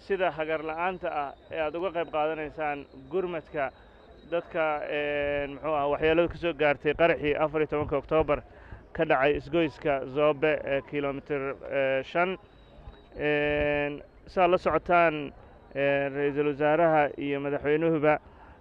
sida hagar la'aanta ah ee aad uga qayb qaadanaysaan gurmadka dadka muxuu ah waxyeeladu ka soo gaartay qaraxii afar iyo tobanka oktoobar ka dhacay isgoyska zoobe ee kilomitir shan saad la socotaan ra-iisul wasaaraha iyo madaxweynuhuba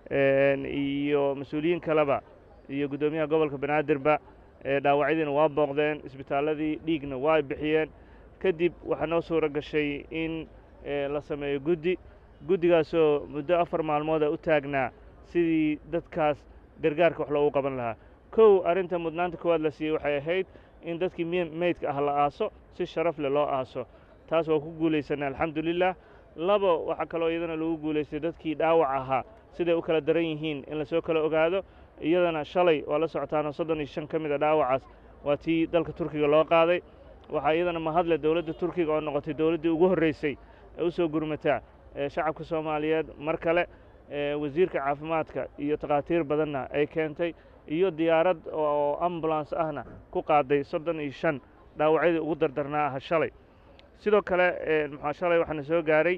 iyo mas-uuliyiin kaleba iyo guddoomiyaha gobolka banaadirba dhaawacyadiina waa booqdeen isbitaalladii dhiigna waa bixiyeen kadib waxaa noo suuro gashay in la sameeyo guddi guddigaasoo muddo afar maalmooda u taagnaa sidii dadkaas gargaarka wax loogu qaban lahaa kow arrinta mudnaanta koowaad la siiyey waxay ahayd in dadkii meydka ah la aaso si sharaf leh loo aaso taas waa ku guulaysanay alxamdulilah labo waxaa kaloo iyadana lagu guulaystay dadkii dhaawac ahaa siday u kala daran yihiin in lasoo kala ogaado iyadana shalay waa la socotaanoo soddon iyo shan ka mid a dhaawacaas waa tii dalka turkiga loo qaaday waxaa iyadana mahadle dowladda turkiga oo noqotay dowladdii ugu horreysay ee u soo gurmataa shacabka soomaaliyeed mar kale wasiirka caafimaadka iyo takhaatiir badanna ay keentay iyo diyaarad oo ambulans ahna ku qaaday soddon iyo shan dhaawacyadii ugu dardarnaa aha shalay sidoo kale maxaa shalay waxaana soo gaaray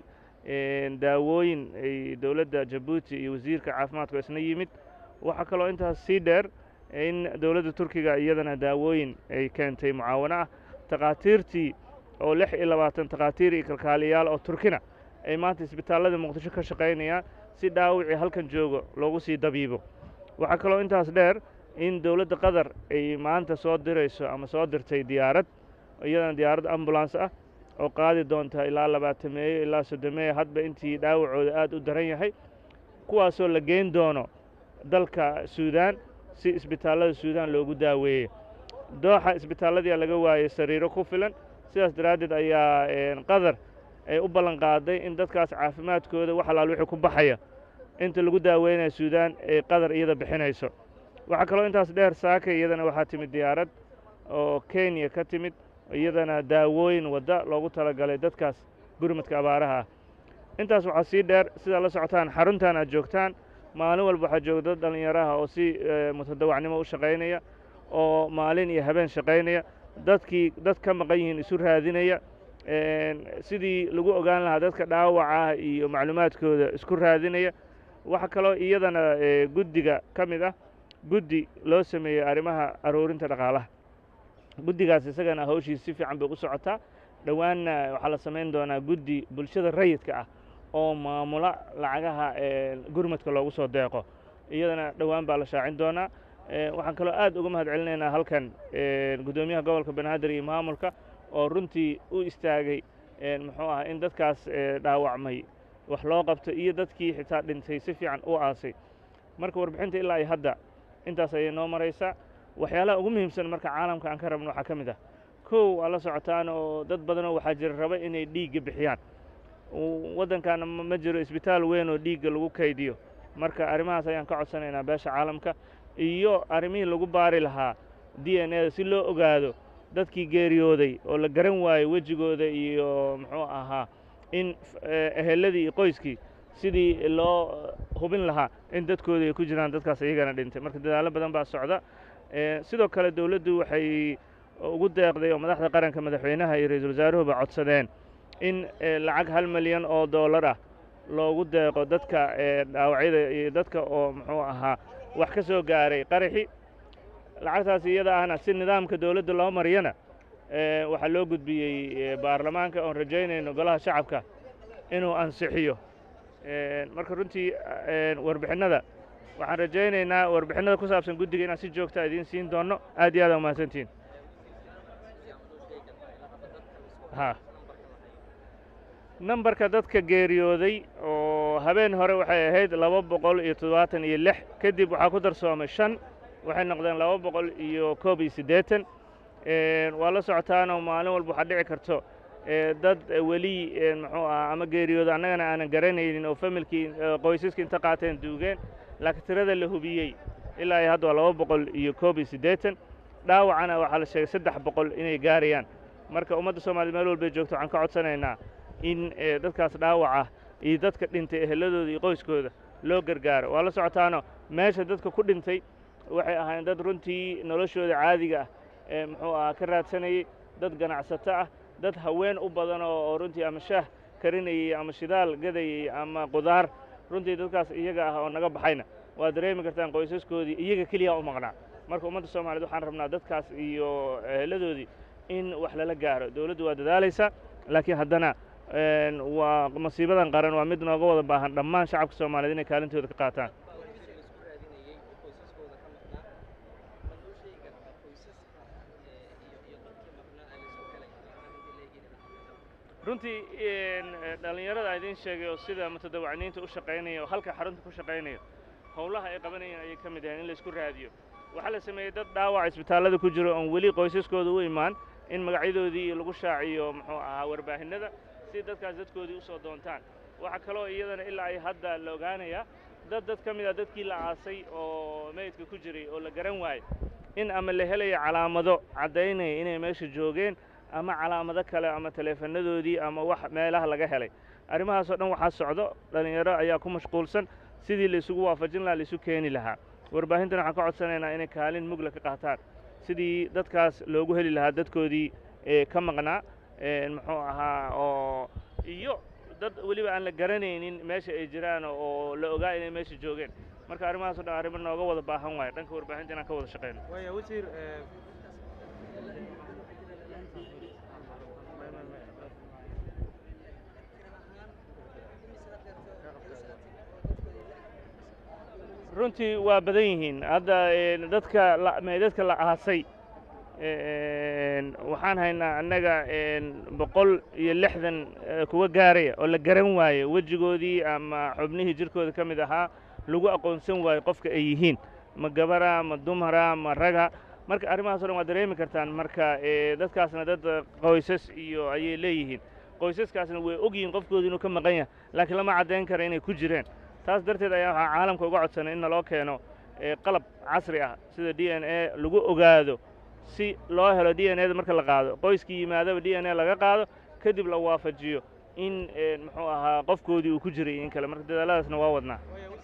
daawooyin ay dowladda jabuuti iyo wasiirka caafimaadku isna yimid waxaa kaloo intaas sii dheer in dowladda turkiga iyadana daawooyin ay keentay mucaawano ah takhaatiirtii oo lix iyo labaatan takhaatiir iyo kalkaaliyaal oo turkina ay maanta isbitaallada muqdisho ka shaqaynayaan si dhaawicii halkan joogo loogu sii dabiibo waxaa kaloo intaas dheer in dowladda qatar ay maanta soo dirayso ama soo dirtay diyaarad iyadana diyaarad ambulans ah oo qaadi doonta ilaa labaatameeyo ilaa soddomeeyo hadba intii dhaawacooda aad u daran yahay kuwaasoo la geyn doono dalka suudaan si isbitaallada suudaan loogu daaweeyo dooxa isbitaalladiia laga waayey sariiro ku filan sidaas daraaddeed ayaa qatar ay u ballan qaaday in dadkaas caafimaadkooda wax alaal wixii ku baxaya inta lagu daaweynaya suudaan ay qatar iyada bixinayso waxaa kaloo intaas dheer saaka iyadana waxaa timid diyaarad oo kenya ka timid iyadana daawooyin wadda loogu talagalay dadkaas gurmadka abaaraha ah intaas waxaa sii dheer sidaa la socotaan xaruntan aad joogtaan maalin walba waxaa jooga dad dhallinyaraha oo si mutadawacnimo u shaqaynaya oo maalin iyo habeen shaqaynaya dadkii dad ka maqan yihiin isu raadinaya sidii lagu ogaan lahaa dadka dhaawaca iyo macluumaadkooda isku raadinaya waxaa kaloo iyadana guddiga ka mid ah guddi loo sameeyey arrimaha aruurinta dhaqaalaha guddigaas isagana hawshiis si fiican bay u socotaa dhowaanna waxaa la samayn doonaa guddi bulshada rayidka ah oo maamula lacagaha gurmadka loogu soo deeqo iyadana dhowaan baa la shaacin doonaa waxaan kaloo aad uga mahad celinaynaa halkan guddoomiyaha gobolka banaadir iyo maamulka oo runtii u istaagay muxuu ah in dadkaas dhaawacmay wax loo qabto iyo dadkii xitaa dhintay si fiican u aasay marka warbixinta ilaa iyo hadda intaas ayay noo maraysaa waxyaalaha ugu muhiimsan marka caalamka aan ka rabno waxaa ka mid ah kow waa la socotaan oo dad badanoo waxaa jira raba inay dhiigga bixiyaan waddankaana ma jiro isbitaal weyn oo dhiigga lagu kaydiyo marka arrimahaas ayaan ka codsanaynaa beesha caalamka iyo arrimihii lagu baari lahaa d n eda si loo ogaado dadkii geeriyooday oo la garan waayey wejigooda iyo muxuu ahaa in eheladii iyo qoyskii sidii loo hubin lahaa in dadkoodii ay ku jiraan dadkaas iyagana dhintay marka dadaallo badan baa socda sidoo kale dowladdu waxay ugu deeqday oo madaxda qaranka madaxweynaha iyo ra-iisul wasaaruhuba codsadeen in lacag hal milyan oo dollar ah loogu deeqo dadka dhaawacyada iyo dadka oo muxuu ahaa wax ka soo gaaray qaraxi lacagtaas iyada ahna si nidaamka dowladda loo mariyana waxaa loo gudbiyey baarlamaanka oon rajaynayno golaha shacabka inuu ansixiyo marka runtii warbixinnada waxaan rajaynaynaa warbixinnada ku saabsan guddiga inaan si joogta idiin siin doonno aad iyo aad aa umahadsantihin ha nambarka dadka geeriyooday oo habeen hore waxay ahayd laba boqol iyo toddobaatan iyo lix kadib waxaa ku darsoomay shan waxay noqdeen laba boqol iyo koob iyo siddeetan waa la socotaanoo maalin walba waxaa dhici karto dad weli muxuu ah ama geeriyooda annagana aanan garanaynin oo familkii qoysaskii inta qaateen duugeen laakiin tirada la hubiyey ilaa iyo hadda waa laba boqol iyo koob iyo siddeetan dhaawacana waxaa la sheegay saddex boqol inay gaarayaan marka ummadda soomaliya meel walbay joogto waxaan ka codsanaynaa in dadkaas dhaawaca iyo dadka dhintay eheladooda iyo qoyskooda loo gargaaro waa la socotaano meesha dadka ku dhintay waxay ahaayeen dad runtii noloshooda caadiga ah ee muxuu ahaa ka raadsanayey dad ganacsato ah dad haween u badan oo runtii ama shaah karinayey ama shidaal gadayey ama qudaar runtii dadkaas iyaga ah oo naga baxayna waa dareemi kartaan qoysaskoodii iyaga keliya u maqnaa marka ummadda soomaaliyed waxaan rabnaa dadkaas iyo eheladoodii in wax lala gaaro dowladdu waa dadaalaysa laakiin haddana waa masiibadan qaran waa mid nooga wada baahan dhammaan shacabka soomaaliyeed inay kaalintooda ka qaataan runtii dhallinyarada a idiin sheegay oo sida mutadawacniinta u shaqaynaya oo halka xarunta ku shaqaynaya howlaha ay qabanayeen ayay ka mid yahaen in laisku raadiyo waxaa la sameeyey dad dhaawac isbitaallada ku jiro oon weli qoysaskooda u imaan in magacyadoodii lagu shaaciyo muxuu ahaa warbaahinada si dadkaas dadkoodii usoo doontaan waxaa kaloo iyadana ilaa ay hadda la ogaanayaa dad dad ka mid a dadkii la aasay oo meydka ku jiray oo la garan waayey in ama la helayo calaamado caddaynaya inay meesha joogeen ama calaamado kale ama taleefanadoodii ama wax meelaha laga helay arrimahaasoo dhan waxaa socdo dhallinyaro ayaa ku mashquulsan sidii la isugu waafajin lahaa laisu keeni lahaa warbaahintana waxaan ka codsanaynaa inay kaalin mugla ka qaataan sidii dadkaas loogu heli lahaa dadkoodii ka maqnaa muxuu ahaa oo iyo dad weliba aan la garanaynin meesha ay jiraan oo la ogaa inay meesha joogeen marka arrimahaas o dhan arrimo nooga wada baahan waayo dhanka warbaahinta inaan ka wada shaqayno runtii waa badan yihiin hadda dadka meydadka la aasay waxaan haynaa annaga boqol iyo lixdan kuwa gaaraya oo la garan waaye wejigoodii ama xubnihii jirkooda ka mid ahaa lagu aqoonsan waayo qofka ay yihiin ma gabara ma dumara ma raga marka arrimahaas o dhan waa dareemi kartaan marka dadkaasna dad qoysas iyo ayay leeyihiin qoysaskaasna way og yihiin qofkooda inuu ka maqan yahay laakiin lama caddayn kara inay ku jireen taas darteed ayaa waxaa caalamka uga codsanay in naloo keeno qalab casri ah sida d n a lagu ogaado si loo helo d n a da marka la qaado qoyskii yimaadaba d n a laga qaado kadib la waafajiyo in muxuu ahaa qofkoodii uu ku jiray in kale marka dadaaladaasna waa wadnaa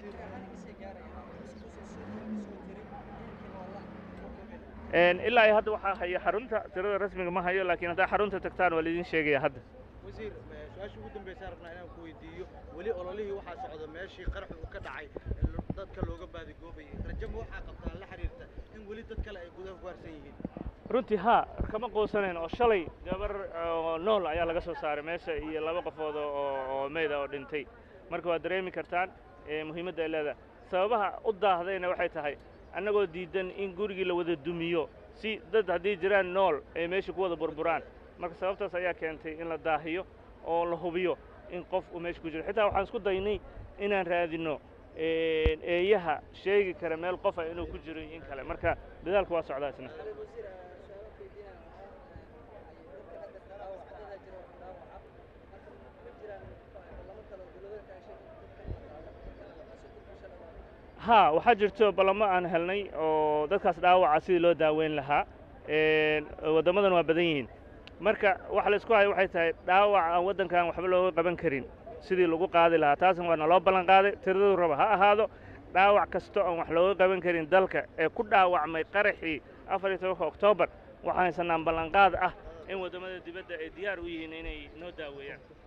ilaa iyo hadda waxaa haya xarunta tirada rasmiga ma hayo laakiin haddaa xarunta tagtaan waa laidin sheegaya hadda wasiir su-aasha ugu dambaysa rabnaa inaan ku weydiiyo weli ololihii waxaa socda meeshii qaraxu uu ka dhacay dadka looga baadigoobayay rajaba waxaa qabtaan la xiriirta in weli dad kale ay gudaha ku harsan yihiin runtii haa kama quusanayn oo shalay gabar nool ayaa laga soo saaray meesha iyo laba qofood oo meyda oo dhintay marka waad dareemi kartaan muhiimadda ay leedahay sababaha u daahdayna waxay tahay annagoo diidan in gurigii la wada dumiyo si dad haddii jiraan nool ay meesha ku wada burburaan marka sababtaas ayaa keentay in la daahiyo oo la hubiyo in qof uu meesha ku jiro xitaa waxaan isku daynay inaan raadinno eeyaha sheegi kara meel qofa inuu ku jiro in kale marka dadaalku waa socdaa isna haa waxaa jirto ballamo aan helnay oo dadkaas dhaawaca sidii loo daaweyn lahaa waddamadan waa badan yihiin marka waxa la isku hayo waxay tahay dhaawac aan waddankan waxba looga qaban karin sidii lagu qaadi lahaa taasna waa naloo ballan qaaday tiradadu raba ha ahaado dhaawac kasta oon wax looga qaban karin dalka ee ku dhaawacmay qaraxii afar iyo tobanka oktoobar waxaan haysanaan ballanqaad ah in waddamada dibadda ay diyaar u yihiin inay noo daaweeyaan